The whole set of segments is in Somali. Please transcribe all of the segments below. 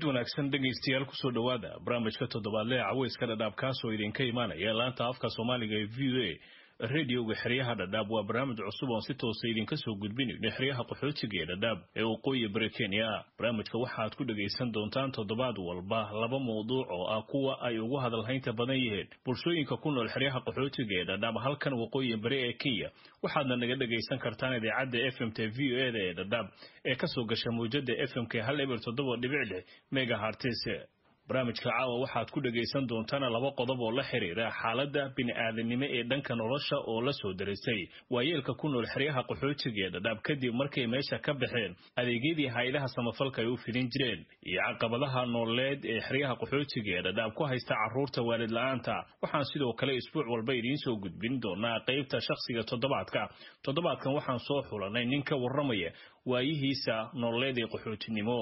kulanid wanaagsan dhegaystayaal kusoo dhowaada barnaamijka toddobaadle ee caweyska dhadhaab kaasoo idinka imaanaya laanta afka soomaaliga ee v o a radioga xeryaha dhadhaab waa barnaamij cusub oon si toosa idinka soo gudbinayno xeryaha qaxootiga ee dhadhaab ee waqooyi bari kenya barnaamijka waxaad ku dhagaysan doontaan toddobaad walba laba mawduuc oo ah kuwa ay ugu hadalhaynta badan yihiin bulshooyinka ku nool xeryaha qaxootiga ee dhadhaab halkan waqooyi bari ee kenya waxaadna naga dhagaysan kartaan idaacadda f m t v o e da ee dhadhaab ee kasoo gasha mawjada f m k hal eber toddoba dhibic lix megahartis barnaamijka caawa waxaad ku dhagaysan doontaan laba qodob oo la xiriira xaaladda bini'aadanimo ee dhanka nolosha oo la soo darisay waayeelka ku nool xeryaha qaxootiga ee dhadhaab kadib markay meesha ka baxeen adeegyadii hay-adaha samafalka ay u fidin jireen iyo caqabadaha nooleed ee xeryaha qaxootiga ee dhadhaab ku haysta carruurta waalid la-aanta waxaan sidoo kale isbuuc walba idiin soo gudbin doonaa qaybta shakhsiga toddobaadka toddobaadkan waxaan soo xulanay nin ka warramaya waayihiisa nooleed ee qaxootinimo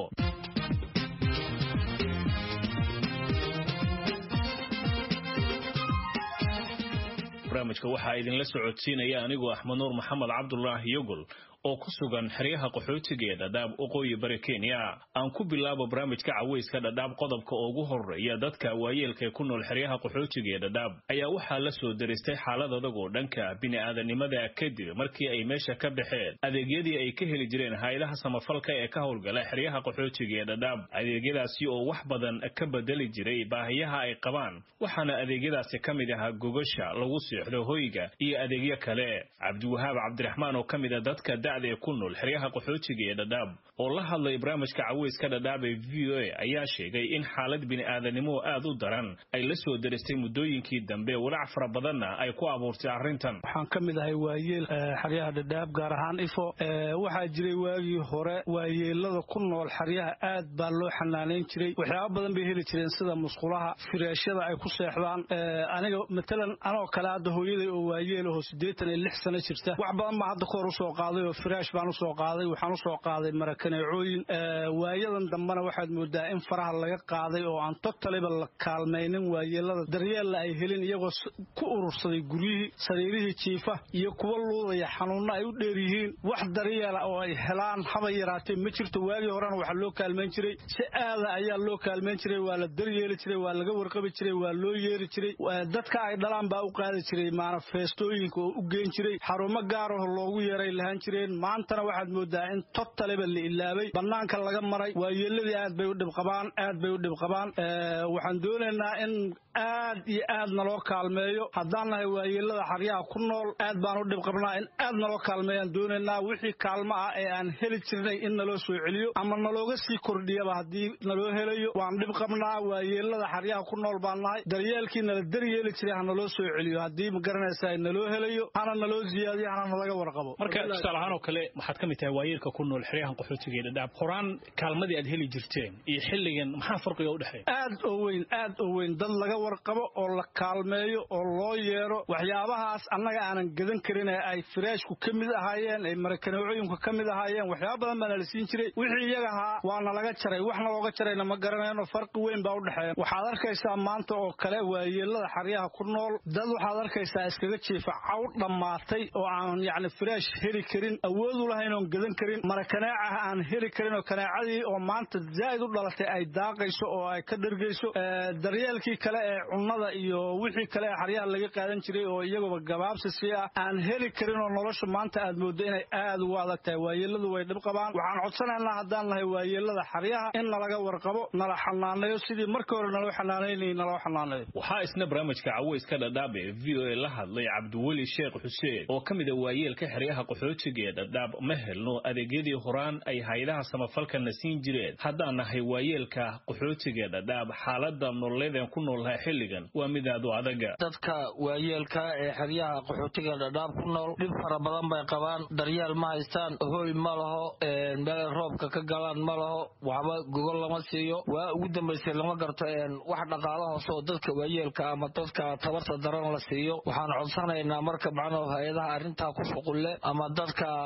barnaamijka waxaa idinla socodsiinaya anigoo axmed nuur maxamed cabdulaahi yogol oo ku sugan xeryaha qaxootiga ee dhadhaab waqooyi bari kenya aan ku bilaabo barnaamijka caweyska dhadhaab qodobka ugu horeeya dadka waayeelka ee ku nool xeryaha qaxootiga ee dhadhaab ayaa waxaa la soo daristay xaalad adag oo dhanka bini'aadanimada kadib markii ay meesha ka baxeen adeegyadii ay ka heli jireen hay-adaha samafalka ee ka howlgala xeryaha qaxootiga ee dhadhaab adeegyadaasi oo wax badan ka bedeli jiray baahiyaha ay qabaan waxaana adeegyadaasi ka mid ahaa gogasha lagu seexdo hoyga iyo adeegyo kale cabdiwahaab cabdiraxmaan oo ka mid a dadka ee ku nool xeryaha qaxootiga ee dhadhaab oo la hadlay barnaamijka caweyska dhadhaab ee v o a ayaa sheegay in xaalad bini'aadanimo aad u daran ay la soo daristay muddooyinkii dambe walaac fara badanna ay ku abuurtay arrintan waxaan ka mid ahay waayeel xeryaha dhadhaab gaar ahaan ifo waxaa jiray waagii hore waayeelada ku nool xeryaha aad baa loo xanaanayn jiray waxyaaba badan bay heli jireen sida musqulaha firaashyada ay ku seexdaan aniga matalan anoo kale hadda hooyaday oo waayeelaho siddeetan iyo lix sano jirta wax badan baa hadda kahor usoo qaaday oo firaash baan usoo qaaday waxaan usoo qaaday marakaneecooyin waayadan dambena waxaad moodaa in faraha laga qaaday oo aan totaliba la kaalmaynin waayeelada daryeella ay helin iyagoo ku urursaday guryihii sariirihii jiifa iyo kuwa luudaya xanuunno ay u dheer yihiin wax daryeela oo ay helaan haba yaraatee ma jirto waagii horena waxaa loo kaalmayn jiray si aada ayaa loo kaalmayn jiray waa la daryeeli jiray waa laga warqabi jiray waa loo yeeri jiray dadka ay dhalaan baa u qaadi jiray maanafeestooyinka oo u geen jiray xarumo gaaraho loogu yeeray lahaan jireen maantana waxaad moodaa in totaliba la ilaabay banaanka laga maray waayeeladii aad bay u dhibqabaan aad bay u dhibqabaan waxaan doonaynaa in aad iyo aad naloo kaalmeeyo haddaan nahay waayeelada xaryaha ku nool aad baan u dhibqabnaa in aad naloo kaalmeeyaan doonaynaa wixii kaalmo ah ee aan heli jirnay in naloo soo celiyo ama nalooga sii kordhiyaba haddii naloo helayo waan dhibqabnaa waayeelada xaryaha ku nool baan nahay daryeelkii nala daryeeli jiray ha naloo soo celiyo haddii ma garanaysaa naloo helayo hana naloo ziyaadiyo hana nalaga warqabo oo kale waxaad ka mid tahay waayeelka ku nool xeryahan qaxootiga ee dhadhaab horaan kaalmadii aad heli jirteen iyo xilligan maxaa farqiga udhexeeya aad oo weyn aad oo weyn dad laga warqabo oo la kaalmeeyo oo loo yeero waxyaabahaas annaga aanan gadan karin ee ay firaashku ka mid ahaayeen ay marakaneecooyinku ka mid ahaayeen waxyaaba badan baana la siin jiray wixii iyaga ahaa waana laga jaray waxna looga jarayna ma garanayno farqi weyn baa udhexeeya waxaad arkaysaa maanta oo kale waayeelada xaryaha ku nool dad waxaad arkaysaa iskaga jiifa caw dhammaatay oo aan yacni firaash heli karin awoodu lahayn oon gadan karin mara kanaacaha aan heli karin oo kanaacadii oo maanta zaa'id u dhalatay ay daaqayso oo ay ka dhergayso daryeelkii kale ee cunnada iyo wixii kale ee xaryaha laga qaadan jiray oo iyaguba gabaabsisi ah aan heli karin oo nolosha maanta aad mooddo inay aad ugu adag tahay waayeeladu way dhib qabaan waxaan codsanaynaa haddaan nahay waayeelada xaryaha in nalaga warqabo nala xanaaneeyo sidii markii hore naloo xanaanaynayay naloo xanaaneeyo waxaa isna barnaamijka caweyska dhadhaab ee v o a la hadlay cabdiweli sheekh xuseen oo ka mid a waayeelka xeryaha qaxootiga ee dhadhaab ma helno adeegyadii horaan ay hay-adaha samafalkana siin jireen haddaan nahay waayeelka qaxootiga ee dhadhaab xaalada nololeedeen ku noolnahay xilligan waa mid aad u adaga dadka waayeelka ee xeryaha qaxootiga dhadhaab ku nool dhib fara badan bay qabaan daryeel ma haystaan hoy ma laho meel roobka ka galaan ma laho waxba gogol lama siiyo waa ugu dambaysay lama garto wax dhaqaalo hoose oo dadka waayeelka ama dadka tabarta daran la siiyo waxaan codsanaynaa marka macnuu hay-adaha arrintaa ku shuqulle ama dadka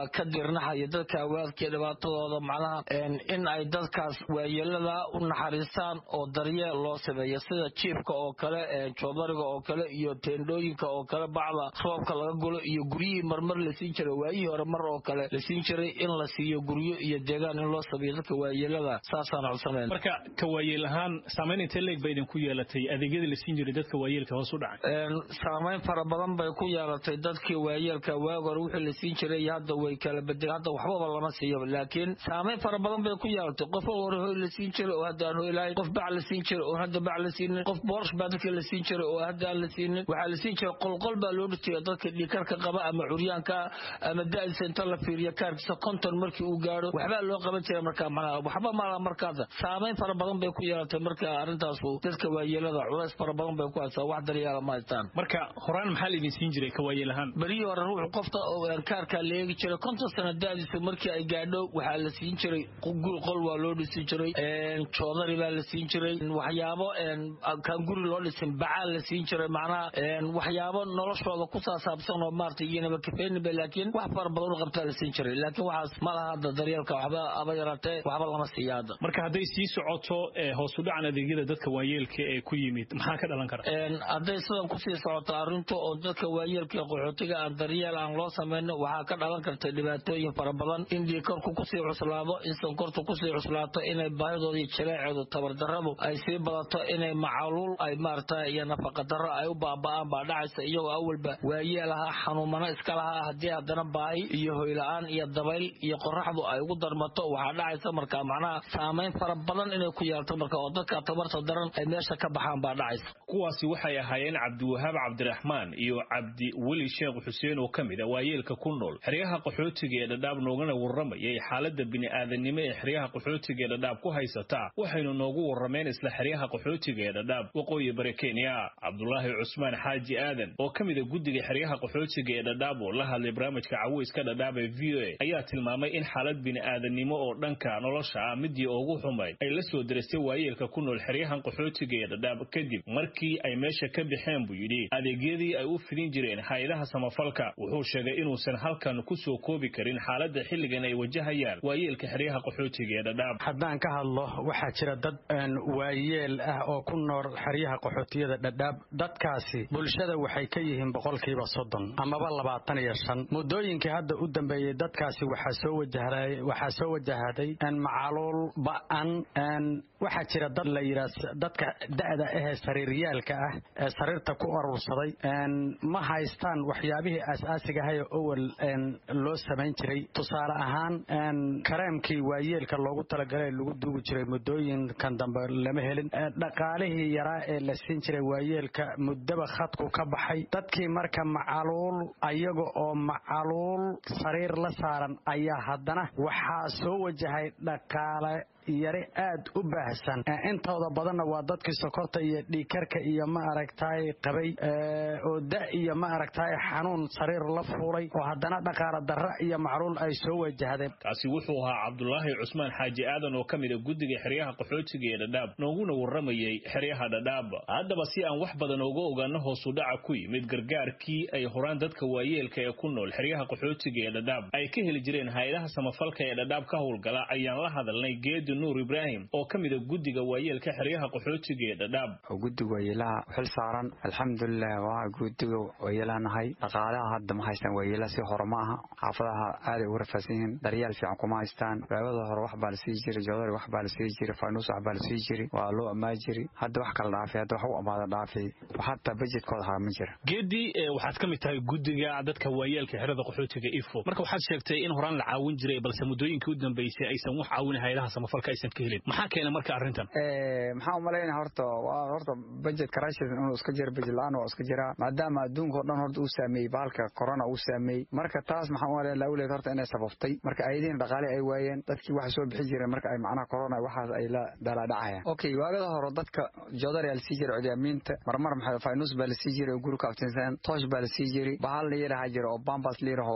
baa ka dirnaxaya dadka awaadkii dhibaatadooda macnaha in ay dadkaas waayeelada u naxariistaan oo daryeel loo sameeyo sida jiifka oo kale joodariga oo kale iyo teendhooyinka oo kale bacda roobka laga gulo iyo guryihii marmar la siin jiray waayihii hore mar oo kale la siin jiray in la siiyo guryo iyo deegaan in loo sameeyo dadka waayeelada saasaan codsameyn marka ka waayeel ahaan saamayn intee leeg ba idinku yeelatay adeegyada la siin jiray dadka waayeelka hoos u dhacay saamayn fara badan bay ku yeelatay dadkii waayeelka waag hore wixii la siin jiray iyo hadda way kala bedel hadda waxbaba lama siiyo laakiin saamayn fara badan bay ku yeelatay qof hore hoy la siin jiray oo hadda aan hoy lahayn qof bac la siin jiray oo hadda bac la siinin qof boorsh baa dadka la siin jiray oo hadda aan la siinin waxaa la siin jiray qolqol baa loo dhitiya dadka dhiikarka qaba ama curyaanka ama da-diisa inta la fiiriyo kaarkiisa konton markii uu gaadho waxbaa loo qaban jiray markaa macnaha waxba malaha markaada saamayn fara badan bay ku yeelatay marka arrintaasu dadka waayeelada culays fara badan bay ku haysaa wax daryeela ma haystaan marka horaan maxaa la idin siin jiray ka waayeel ahaan berihii hore ruuxu qofta kaarkaa la eegi jiray konton sano da-diisa markii ay gaadho waxaa la siin jiray guri qol waa loo dhisi jiray joodari baa la siin jiray waxyaabo kaan guri loo dhisin bacaa la siin jiray macnaha waxyaabo noloshooda ku saasaabsan oo maarata iyanaba kafeeninba laakiin wax fara badan u qabtaa la siin jiray laakiin waxaas ma laha hadda daryeelka waxba aba yaraatee waxba lama siiya hadda marka hadday sii socoto hoos u dhacan adeegyada dadka waayeelka ee ku yimid maxaa ka dhalan kara hadday sidan kusii socoto arrintu oo dadka waayeelka ee qaxootiga aan daryeel aan loo samayno waxaa ka dhalan karta dhibaatooyin fara badan in dhiikarku kusii cuslaado in sonkortu kusii cuslaato inay baahidoodii jileeceedu tabardaradu ay sii badato inay macaluul ay maarata iyo nafaqadaro ay u baaba'aan baa dhacaysa iyagoo awalba waayeel ahaa xanuumano iska lahaa haddii haddana baahi iyo hoyla-aan iyo dabayl iyo qoraxdu ay ugu darmato waxaa dhacaysa marka macnaha saamayn fara badan inay ku yeelto marka oo dadka tabarta daran ay meesha ka baxaan baa dhacaysa kuwaasi waxay ahaayeen cabdiwahaab cabdiraxmaan iyo cabdi weli sheekh xuseen oo ka mid a waayeelka ku nool xeryaha qaxootiga ee dhadhaab noogana warramayay xaaladda bini'aadanimo ee xeryaha qaxootiga ee dhadhaab ku haysata waxaynu noogu warrameen isla xeryaha qaxootiga ee dhadhaab waqooyi bari kenya cabdulaahi cusmaan xaaji aadan oo ka mid a guddiga xeryaha qaxootiga ee dhadhaab oo la hadlay barnaamijka caweyska dhadhaab ee v o a ayaa tilmaamay in xaalad bini'aadanimo oo dhanka nolosha ah midii ugu xumayd ay la soo diristay waayeelka ku nool xeryahan qaxootiga ee dhadhaab kadib markii ay meesha ka baxeen buu yidhi adeegyadii ay u fidin jireen hay-adaha samafalka wuxuu sheegay inuusan halkan ku soo koobi karin xaaladda xilligan ay wajahayaan waayeelka xeryaha qaxootiga ee dhadhaab haddaan ka hadlo waxaa jira dad waayeel ah oo ku nool xeryaha qaxootiyada dhadhaab dadkaasi bulshada waxay ka yihiin boqolkiiba soddon amaba labaatan iyo shan muddooyinkii hadda u dambeeyey dadkaasi waxaa soo wajahday waxaa soo wajahday macaluul ba-an waxaa jira dad la yidhaah dadka da'da ahee sariiryaalka ah ee sariirta ku urursaday ma haystaan waxyaabihii aas-aasiga ahay owel loo samayn jiray tusaale ahaan kareemkii waayeelka loogu talagalay lagu duugi jiray muddooyinkan dambe lama helin dhaqaalihii yaraa ee la siin jiray waayeelka muddaba khadku ka baxay dadkii marka macaluul ayaga oo macaluul sariir la saaran ayaa haddana waxaa soo wajahay dhaqaale yari aad u baahsan intooda badanna waa dadkii sokorta iyo dhiikarka iyo ma aragtaay qabay oo da iyo ma aragtaay xanuun sariir la fuulay oo haddana dhaqaala darra iyo macluul ay soo wajahdeen kaasi wuxuu ahaa cabdulaahi cusmaan xaaji aadan oo ka mid a guddiga xeryaha qaxootiga ee dhadhaab nooguna warramayay xeryaha dhadhaab haddaba si aan wax badan uga ogaano hoosu dhaca ku yimid gargaarkii ay horaan dadka waayeelka ee ku nool xeryaha qaxootiga ee dhadhaab ay ka heli jireen hay-adaha samafalka ee dhadhaab ka howlgala ayaan la hadalnay geedi nuur ibraahim oo ka mid a guddiga waayeelka xeryaha qaxootiga ee dhadhaab guddiga waayeelaha xil saaran alxamdulilah waa guddiga waayeelanahay dhaqaalaha hadda ma haystaan waayeelaha si hore ma aha xaafadaha aaday ugu rafaadsan yihiin daryaal fiican kuma haystaan waagada hore wax baa la sii jiray joodari wax baa la sii jiray faanuus wax baa la sii jiray waa loo ammaan jiray hadda wax kala dhaafay hadda wax u amaada dhaafay hataa bajedkooda haa ma jira geedi waxaad ka mid tahay guddiga dadka waayeelka xerada qaxootiga ifo marka waxaad sheegtay in horaan la caawin jiray balse muddooyinkii u dambeysay aysan wax caawin hayadaha samafalka aysan ka helin maxaa keena marka arrintan maxaa umalaynaya horta waa horta budget crashes inuu iska jiro budget la-aan waa iska jiraa maadaama adduunka o dhan horta uu saameeyey bahalka corona uu saameeyey marka taas maxaa umalaya lawleed horta inay sabaftay marka ayadiina dhaqaale ay waayeen dadkii waxa soo bixi jireen marka ay macnaha corona waxaas ay la dalaadhacayaan okay waagada hore dadka joodari aa lasii jiray codyaamiinta marmar maxaa faynus baa lasii jiray oo guri ka aftinsan toosh baa lasii jiray bahal la yidhaha jira oo bambas la yidhaho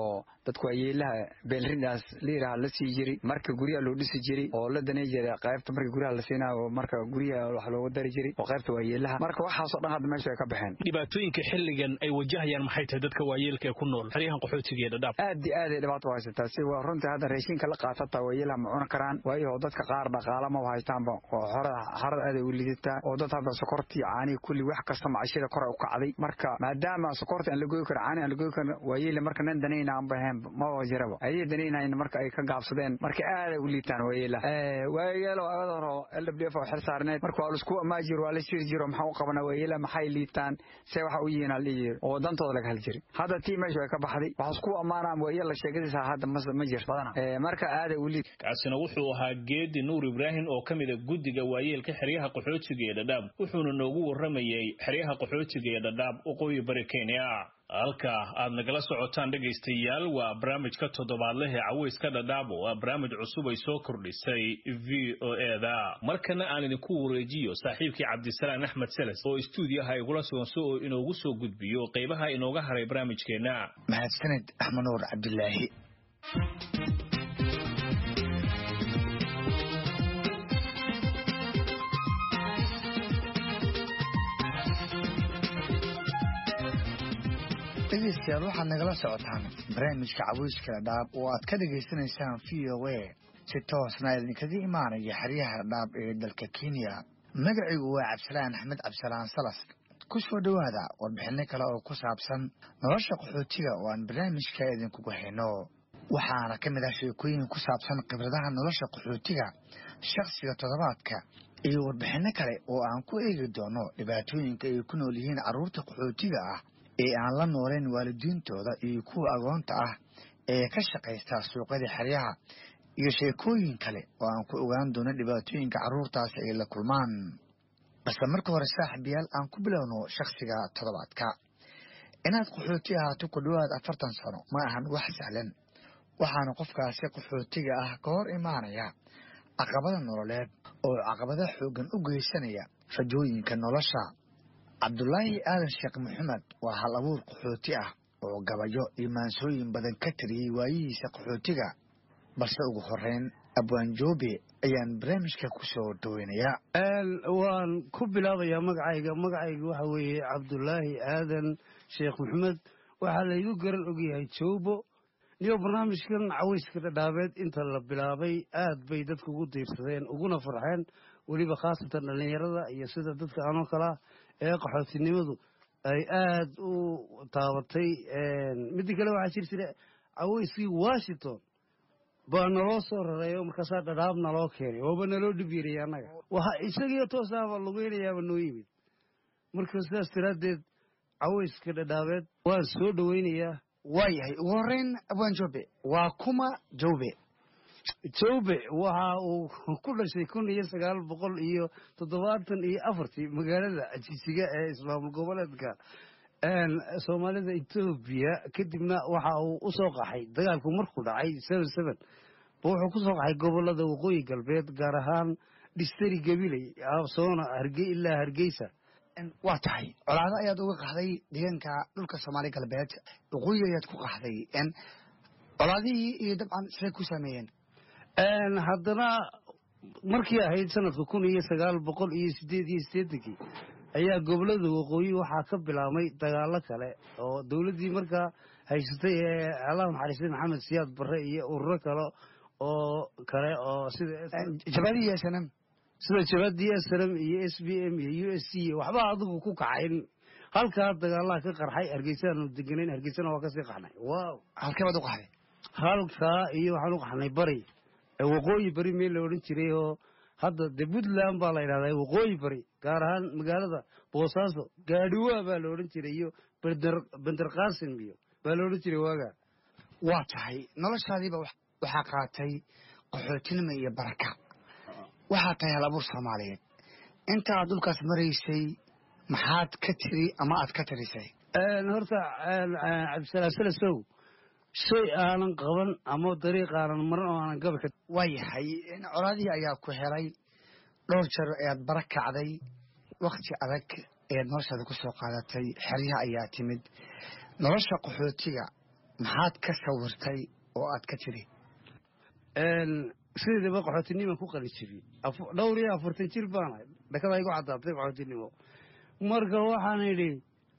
dadku waayeelaha beelrindaas liiraha la sii jiri marka guryaha loo dhisi jiri oo la danay jiray qaybta marka guryaha la siinayo marka guryaha wax looga dari jiri oo qaybta waayeelaha marka waxaasoo dhan hadda meesha ay ka baxeen dhibaatooyinka xilligan ay wajahayaan maxay tahay dadka waayeelka ee ku nool xeryahan qaxootiga ee dhadhaab aad iyo aad ay dhibaato u haysataa si waa runtii hadda raashinka la qaatataa waayeelaha ma cuni karaan waayo dadka qaar dhaqaala maba haystaanba oo xorada xarada aad ay u lidataa oo dad hadda sokortii caanihi kulli wax kasta macashada kor ay u kacday marka maadaama sokorta aan la goyi karin caani aan la goyi karin waayeele marka nan danayna aan baheen maba jiraba ayay danaynayn marka ay ka gaabsadeen marka aad ay u liitaan waayeelaha waayeelo agada hore l w f oo xil saarneed marka waa laisku amaajir waa la shiri jiro maxaa u qabana waayeelaha maxay liitaan see waxa u yihiin aldhihi jiri oo dantooda laga hal jiri hadda tii meesha way ka baxday waxa isku ammaanaan waayeel la sheegadiisa hadda ma jir badana marka aad ay u liid kaasina wuxuu ahaa geedi nuur ibraahim oo ka mid a guddiga waayeelka xeryaha qaxootiga ee dhadhaab wuxuuna noogu warramayay xeryaha qaxootiga ee dhadhaab waqooyi bari kenya halka aad nagala socotaan dhegaystayaal waa barnaamijka toddobaadleh ee caweyska dhadhaab oo ah barnaamij cusub ay soo kordhisay v o eda markana aan idinku wareejiyo saaxiibkii cabdisalaan axmed seles oo istuudiyaha igula suganso oo inoogu soo gudbiyo qaybaha inooga haray barnaamijkeenna mahadsaned axmed nuur cabdilaahi dhegeystayaal waxaad nagala socotaan barnaamijka caweyska dhadhaab oo aad ka dhegaysanaysaan v o a si toosna idinkaga imaanaya xeryaha dhadhaab ee dalka kenya magacigu waa cabdisalaan axmed cabdisalaan salas ku soo dhowaada warbixinno kale oo ku saabsan nolosha qaxootiga oo aan barnaamijka idinkugu hayno waxaana ka mid ah sheekooyin ku saabsan khibradaha nolosha qaxootiga shakhsiga toddobaadka iyo warbixinno kale oo aan ku eegi doono dhibaatooyinka ay ku nool yihiin carruurta qaxootiga ah ee aan la noolayn waalidiintooda iyo kuwa agoonta ah ee ka shaqaysta suuqyada xeryaha iyo sheekooyin kale oo aan ku ogaan doono dhibaatooyinka carruurtaasi ay la kulmaan balse marka hore saaxiibayaal aan ku bilowno shakhsiga toddobaadka inaad qaxooti ahaato ku dhowaad afartan sano ma ahan wax sahlan waxaana qofkaasi qaxootiga ah ka hor imaanaya caqabada nololeed oo caqabada xooggan u geysanaya rajooyinka nolosha cabdulaahi aadan sheekh maxamed waa hal abuur qaxooti ah oo gabayo iyo maansooyin badan ka tiriyey waayihiisa qaxootiga balse ugu horeyn abwaanjoobe ayaan barnaamijka ku soo dhaweynayaa waan ku bilaabayaa magacayga magacayga waxa weeye cabdulaahi aadan sheekh maxamed waxaa laygu garan ogyahay joobo niyo barnaamijkan caweyska dhadhaabeed inta la bilaabay aad bay dadka ugu diirsadeen uguna farxeen weliba khaasatan dhallinyarada iyo sida dadka anoo kalea ee qaxootinimadu ay aad u taabatay midda kale waxaa jir jira caweyskii washington baa naloo soo rareeyo markaasaa dhadhaab naloo keenay ooba naloo dhib yariyay annaga waxa isagiyo toosaaba lugeynayaaba noo yimid marka sidaas daraaddeed caweyska dhadhaabeed waan soo dhoweynayaa waayahay ugu horeyn abwaan joobe waa kuma joobe joobe waxa uu ku dhashay kun iyo sagaal boqol iyo toddobaatan iyo afartii magaalada jisiga ee ismaamul goboleedka soomaalida etoobiya kadibna waxa uu u soo qaxay dagaalku markuu dhacay seven seven ba wuxuu ku soo qaxay gobolada waqooyi galbeed gaar ahaan dhistari gabiley soona harge ilaa hargeysa waa tahay colaado ayaad uga qaxday deegaanka dhulka soomaali galbeed waqooyi ayaad ku qaxday colaadihii iyo dabcan siday ku saameeyeen haddana markii ahayd sanadka kun iyo sagaal boqol iyo sideed iyo siddeetankii ayaa gobolada waqooyi waxaa ka bilaabmay dagaalo kale oo dowladdii markaa haysatay ee allah naxariistay maxamed siyaad barre iyo ururo kale oo kale oo sida jabadii snm sida jabadii snm iyo s b m iyo u s c waxba adigu ku kacayn halkaa dagaalaha ka qarxay hargeysaanu deganayn hargeysana waa kasii qaxnay wow halkee baad u qaxday halkaa iyo waxaan u qaxnay bari waqooyi bari meel la odhan jiray oo hadda de puntland baa la yidhahdaa waqooyi bari gaar ahaan magaalada boosaaso gaadhiwaa baa la odhan jiray iyo bender qaasim iyo baa la odhan jiray waaga waa tahay noloshaadiiba waxaa qaatay qaxootinimo iyo baraka waxaa tahay hal abuur soomaaliyeed inta aad dhulkaas maraysay maxaad ka tiri ama aad ka tirisay horta cabdisalaam salasow shay aanan qaban ama dariiq aanan maran oo aanan gabi waa yahay colaadihii ayaa ku helay dhowr jeer ayaad bara kacday wakti adag ayaad noloshaada ku soo qaadatay xeryaha ayaa timid nolosha qaxootiga maxaad ka sawirtay oo aad ka tiri sideedaba qaxootinima ku qali jiray dhowr iyo afartan jir baanahay dhakada igu caddaatay qaxootinimo marka waxaan idhi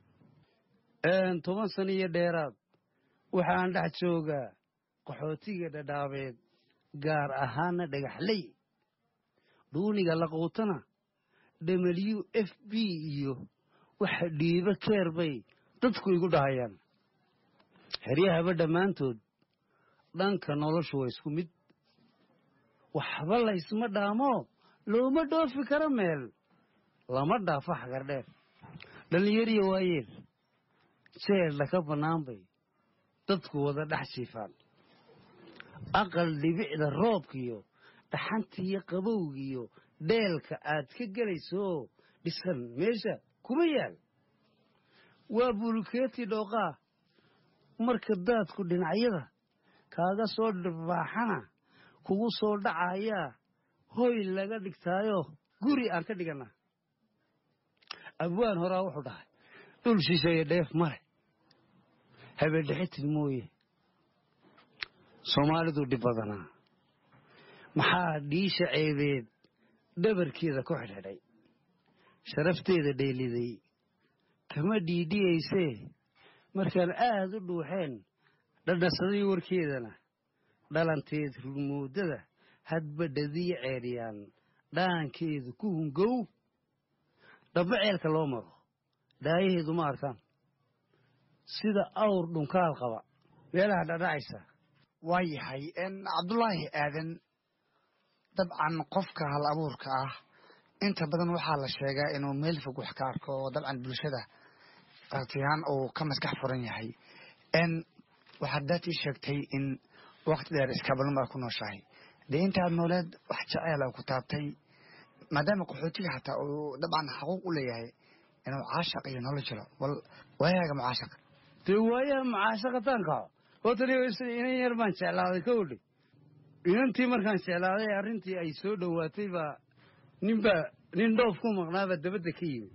toban sano iyo dheeraad waxaan dhex joogaa qaxootiga dhadhaabeed gaar ahaana dhagaxley dhuuniga laquutana w f b iyo waxa dhiibo keer bay dadku igu dhahayaan xeryahaba dhammaantood dhanka noloshu waa isku mid waxba laysma dhaamo looma dhoofi karo meel lama dhaafo xagardheer dhallinyariya waayeel jeedla ka bannaan bay dadku wada dhex jiifaan aqal dhibicda roobkiyo dhaxantiiyo qabowgiyo dheelka aad ka gelaysooo dhisan meesha kuma yaal waa bulkeeti dhooqaa marka daadku dhinacyada kaaga soo dhirbaaxana kugu soo dhacayaa hoy laga dhigtaayo guri aan ka dhigannaa abwaan horaa wuxuu dhahay dhul shisheeye dheef male habeendhexitid mooye soomaalidu dhib badanaa maxaa dhiisha ceebeed dhabarkeeda ku xidhxidhay sharafteeda dheeliday kama dhiidhiyaysee markaan aad u dhuuxeen dhadhasaday warkeedana dhalanteed rurmoodada hadba dhadiyo ceeryaan dhaankeedu ku hungow dhabba ceelka loo maro dhaayaheedu ma arkaan sida awr dhunkaal qaba meelaha dhadhacaysa waa yahay cabdulaahi aadan dabcan qofka hal abuurka ah inta badan waxaa la sheegaa inuu meel fog wax ka arko oo dabcan bulshada artiyahaan uu ka maskax furan yahay waxaad daatii sheegtay in wakti dheer iskaabalnimada ku nooshahay dee intaad nooleed wax jeceela ku taabtay maadaama qaxootiga xataa uu dabcan xaquuq u leeyahay inuu caashaq iyo nolol jiro bal waayaaga mucaashaq dee waayaha mucaashaqataanka hootani inan yar baan jeclaaday ka odhe inantii markaan jeclaaday arrintii ay soo dhowaatay baa ninbaa nin dhoof ku maqnaabaa dabadda ka yimid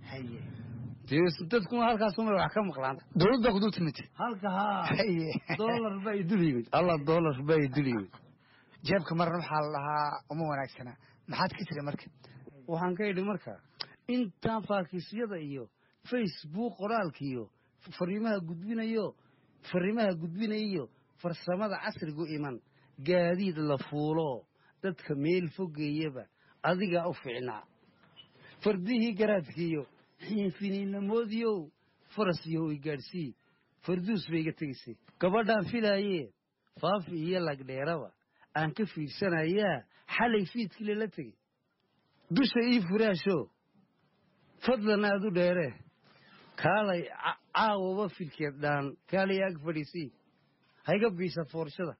dadkuna halkaasuma wax ka maqlaan dowladda ku dul timid halka haa dolar baa idul yimid alla dolar baa idul yimid jeebka marna waxaa la dhahaa uma wanaagsana maxaad ka tiri marka waxaan ka idhi marka intaan faakiisyada iyo facebook qoraalka iyo fariimaha gudbinayo fariimaha gudbinayo farsamada casrigu iman gaadiid la fuulo dadka meel fogeeyaba adigaa u fiicnaa fardihii garaadkiiyo xiinfiniinamoodiyow faras iyo i gaadhsii farduus bay iga tegaysay gabadhaan filaayee faafi iyo lagdheeraba aan ka fiirsanayaa xalay fiidkii lala tegey dusha ii furaasho fadlan aad u dheeree kaalay caawaba filkeed dhaan kaalay ag fadhiisii hayga biisa foorshada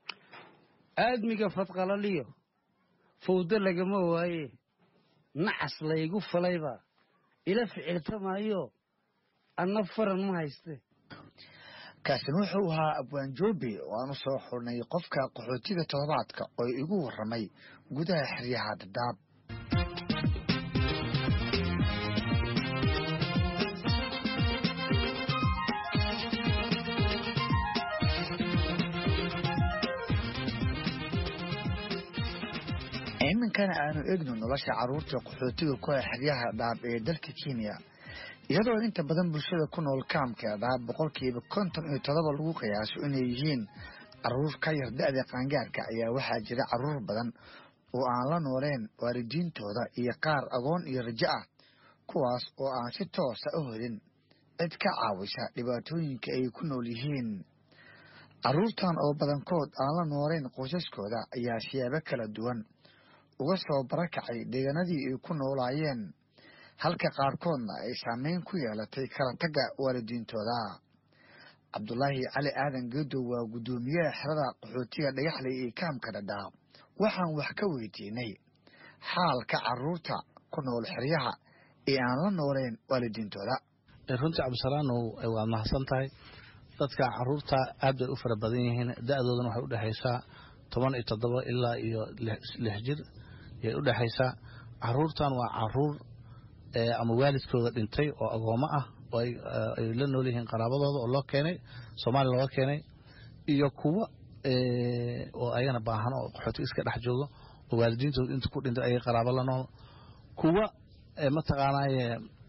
aadmiga fadqalaliyo fawdo lagama waaye nacas laygu falaybaa ila ficiltamaayo anna faran ma hayste kaasina wuxuu ahaa abwaan joobe oo aan u soo xurnay qofka qaxootiga toddobaadka oo igu warramay gudaha xeryaha dadaab iminkana aanu egno nolosha carruurta qaxootiga ku ah xeryaha dhaab ee dalka kenya iyadoo inta badan bulshada ku nool kaamka dhaab boqolkiiba konton iyo todoba lagu qiyaaso inay yihiin carruur ka yar da-da qaangaarka ayaa waxaa jira carruur badan oo aan la nooleen waalidiintooda iyo qaar agoon iyo rajo ah kuwaas oo aan si toosa u helin cid ka caawisa dhibaatooyinka ay ku nool yihiin carruurtan oo badankood aan la nooleen qoysaskooda ayaa siyaabo kala duwan uga soo barakacay deegaanadii ay ku noolaayeen halka qaarkoodna ay saameyn ku yeelatay kala tagga waalidiintooda cabdulaahi cali aadan geedow waa guddoomiyaha xerada qaxootiga dhagaxley ee kaamka dhadhaab waxaan wax ka weydiinay xaalka carruurta ku nool xeryaha ee aan la nooleen waalidiintooda runtii cabdisalaanow waad mahadsan tahay dadka caruurta aad bay u fara badan yihiin da-doodana waxay udhexaysaa toban iyo toddoba ilaa iyo lix jir yay u dhexaysaa caruurtan waa caruur ama waalidkooda dhintay oo agoomo ah oo ay la nool yihiin qaraabadooda oo loo keenay soomaaliya looga keenay iyo kuwa oo ayagana baahan oo qaxooti iska dhex joogo oo waalidiintooda inta ku dhintay ayay qaraabo la nool kuwa mataqaanaaye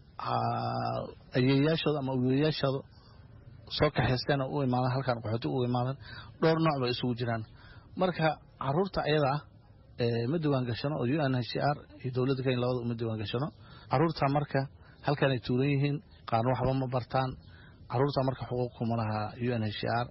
ayeeyaashooda ama wiilayaashooda soo kaxaysteen oo u imaadan halkan qaxooti u imaadan dhowr nooc bay isugu jiraan marka caruurta ayada ah ma diwaan gashano oo u n h r iyo dowladda kenya labada uma diwaan gashano caruurta marka halkanay tuuran yihiin qaarna waxba ma bartaan caruurta marka xuquuq kuma laha u n h r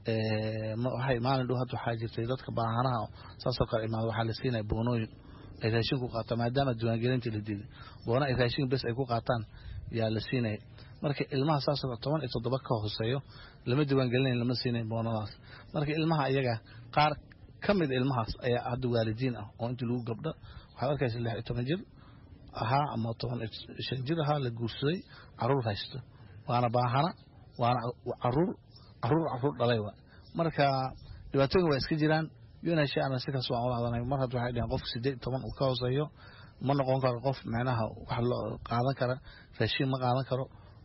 waxay maalin dhow hadda waxaa jirtay dadka baahanaha saasoo kale imaada waxaa la siinaya boonooyin ay raashin ku qaataan maadaama diiwaangelinta la diiday boona ay raashin bes ay ku qaataan yaa la siinaya marka ilmaha saasoo toban iyo toddoba ka hooseeyo lama diiwaangelinayn lama siinayn boonadaas marka ilmaha iyaga qaar ka mid ilmahaas ayaa hadda waalidiin ah oo intii lagu gabdho waxaad arkaysa lix iyo toban jir ahaa ama toban shan jir ahaa la guursaday caruur haysto waana baahana waana caruur caruur caruur dhalay wa marka dhibaatooyin waa iska jiraan unhana sikaas waan ula hadlanay mar hadda waxay dhaheen qofka sideed toban uu ka hooseeyo ma noqon karo qof macnaha wax loo qaadan kara raashiin ma qaadan karo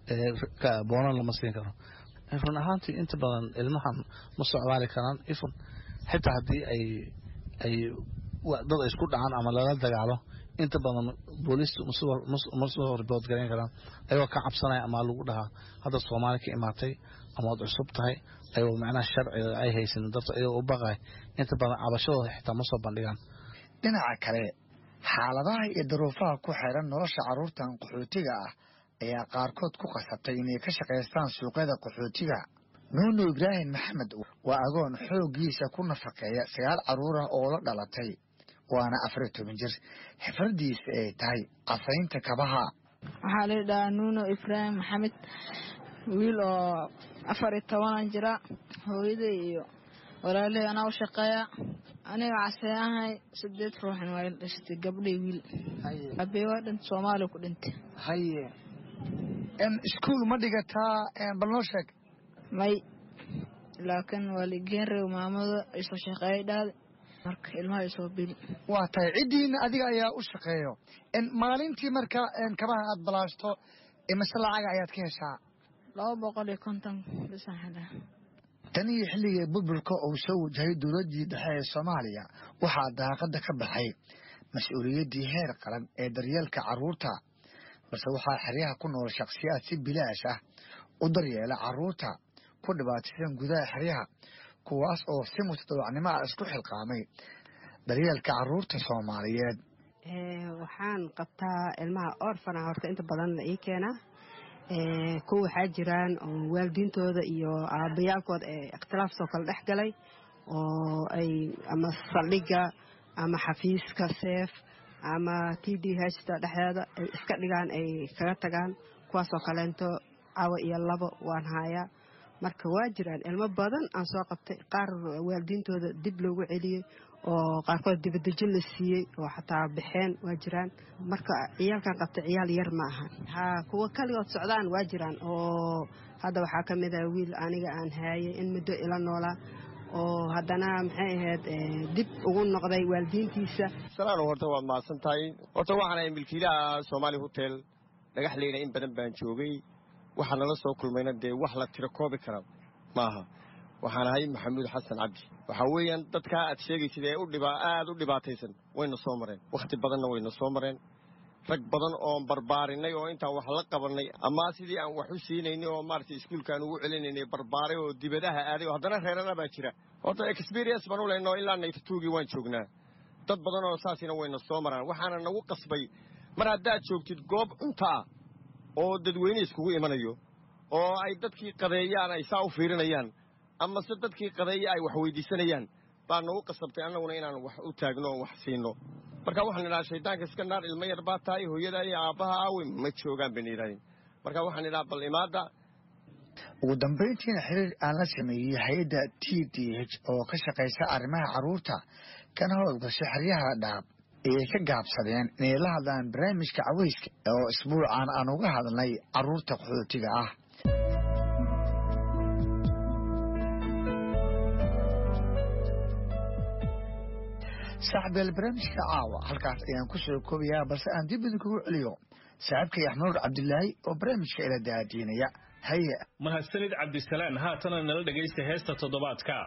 boonan lama siin karo run ahaantii inta badan ilmahan ma socdaali karaan ifun xitaa haddii ay ay dad ay isku dhacaan ama lala dagaalo inta badan booliistu ma soo ribood garayn karaan ayagoo ka cabsanaya ama lagu dhahaa hadda soomaali ka imaatay ama waad cusub tahay ayagoo macnaha sharciga ay haysanin darto ayagoo u baqay inta badan cabashadooda xitaa ma soo bandhigaan dhinaca kale xaaladaha iyo daruufaha ku xiran nolosha carruurtan qaxootiga ah ayaa qaarkood ku qasabtay inay ka shaqaystaan suuqyada qaxootiga nuuno ibraahim maxamed waa agoon xooggiisa ku nafaqeeya sagaal carruur ah oo la dhalatay waana afariyo toban jir xifradiisa ay tahay casaynta kabaha waxaa la dhahaa nuuno ibraahim maxamed wiil oo afar iyo tobanan jira hooyaday iyo walaalahey anaa u shaqeeya aniga casee ahay sideed ruuxan waa ila dhashatay gabdhay wiil abey waa dhint soomaaliya ku dhintay haye iskuol ma dhigataa bal noo sheeg may laakiin waa ligeen rew maamada isoo shaqeeyay dhaade marka ilmaha isoo bil waa tahay ciddiina adiga ayaa u shaqeeyo maalintii marka kabaha aad balaashto mise lacaga ayaad ka heshaa laba boqol iyo konton bisaxada tan iyo xilligii burburka uu soo wajahay dowladdii dhexe ee soomaaliya waxaa daaqadda ka baxay mas-uuliyaddii heer qaran ee daryeelka carruurta balse waxaa xeryaha ku nool shakhsiyaad si bilaash ah u daryeela carruurta ku dhibaataysan gudaha xeryaha kuwaas oo si mutadawacnimo ah isku xilqaamay daryeelka carruurta soomaaliyeed waxaan qabtaa ilmaha orfana horta inta badan la ii keenaa kuwa waxaa jiraan oo waalidiintooda iyo aabayaalkood ee ikhtilaafsoo kale dhex galay oo ay ama saldhigga ama xafiiska seef ama t d hta dhexdeeda ay iska dhigaan ay kaga tagaan kuwaasoo kaleento cawa iyo labo waan haayaa marka waa jiraan ilmo badan aan soo qabtay qaar waalidiintooda dib loogu celiyey oo qaarkood dibadejin la siiyey oo xataa baxeen waa jiraan marka ciyaalkan qabtay ciyaal yar ma aha ha kuwa kaligood socdaan waa jiraan oo hadda waxaa ka mid ah wiil aniga aan haayay in muddo ila noolaa oo haddana maxay ahayd dib ugu noqday waalidiintiisa salaano horta waad mahadsan tahay horta waxaan ahay milkiilaha soomaali hotel dhagaxleyna in badan baan joogay waxaa nala soo kulmayna dee wax la tiro koobi kara maaha waxaan ahay maxamuud xasan cabdi waxaa weeyaan dadkaa aad sheegaysid ee aad u dhibaataysan wayna soo mareen wakhti badanna wayna soo mareen rag badan oon barbaarinay oo intaan wax la qabannay ama sidii aan wax u siinaynay oo maaragtay iskuulkaan ugu celinaynay barbaaray oo dibadaha aaday oo haddana reerana baa jira horta experience baan u leynoo ilaa naytatuugii waan joognaa dad badan oo saasina wayna soo maraan waxaana nagu qasbay mar haddaad joogtid goob cunto ah oo dadweyne iskugu imanayo oo ay dadkii qadeeyaan ay saa u fiirinayaan amase dadkii qadeeya ay wax weydiisanayaan baa nagu qasabtay annaguna inaan wax u taagno oo wax siino marka waxaan idhaha shaydaanka iska naar ilmo yar baa tahay hooyada iyo aabbaha aawe ma joogaan bayna yidhahdeen marka waxaan idhaha bal imaadda ugu dambayntiina xiriir aan la sameeyey hay-adda t d h oo ka shaqaysa arrimaha carruurta kana howlgasha xeryaha dhaab ayay ka gaabsadeen inay la hadlaan barnaamijka caweyska oo isbuucan aan uga hadlnay carruurta qaxootiga ah saaxbeel barnaamijka caawa halkaas ayaan ku soo koobayaa balse aan dib idinkugu celiyo saaxiibkay axnuur cabdilaahi oo barnaamijka ila daadiinaya haye mahadsanid cabdisalaan haatana nala dhegaysta heesta toddobaadka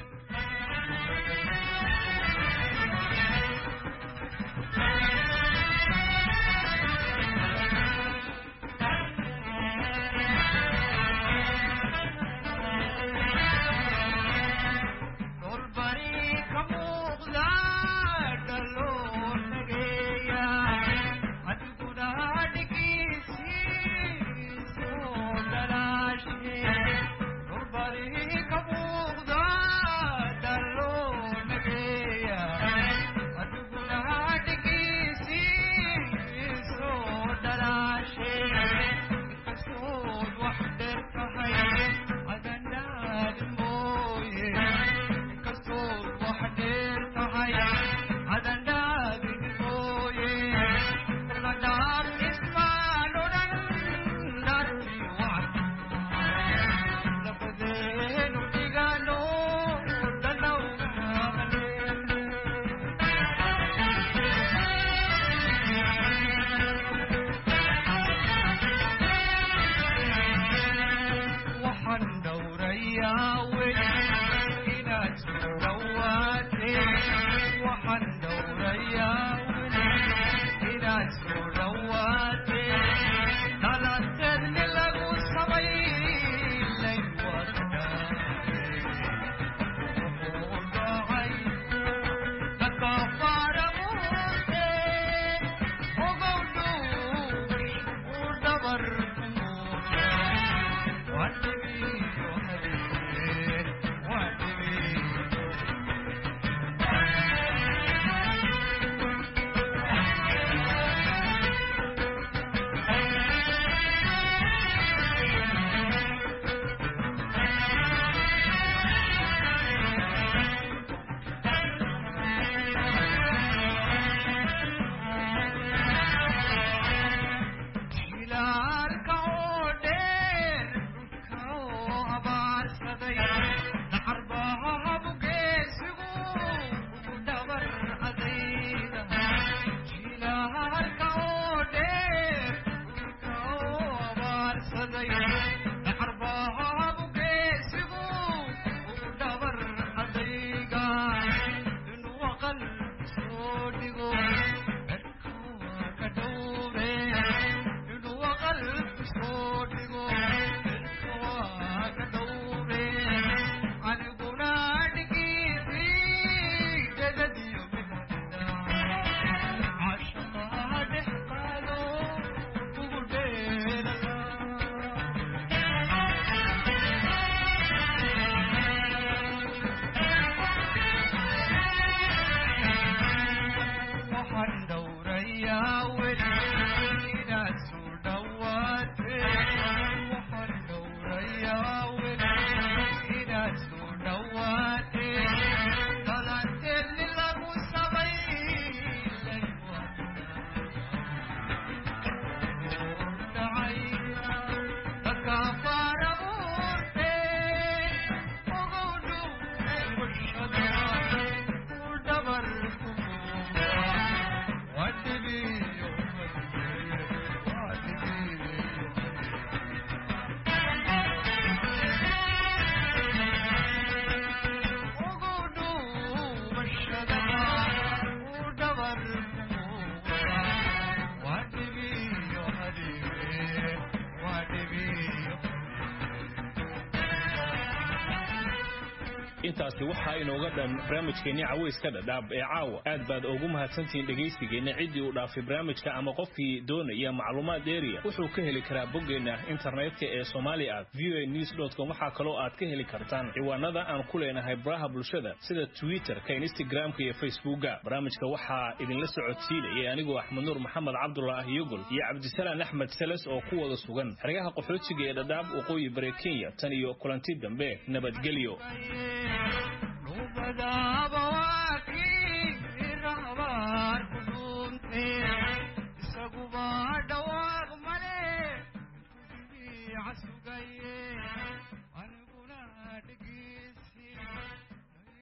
intaasi waxaa inooga dhan barnaamijkeenni cawayska dhadhaab ee caawa aad baad ugu mahadsantihiin dhegaysigeenna ciddii uu dhaafay barnaamijka ama qofkii doonaya macluumaad dheeriya wuxuu ka heli karaa boggeenna internetka ee somali at v a news com waxaa kaloo aad ka heli kartaan ciwaanada aan ku leenahay baraha bulshada sida twitterka instagramka iyo facebooka barnaamijka waxaa idinla socodsiinayay anigoo axmed nuur maxamed cabdullah yogol iyo cabdisalaan axmed seles oo ku wada sugan xeryaha qaxootiga ee dhadhaab waqooyi bare kenya tan iyo kulanti dambe nabadgelyo Nobody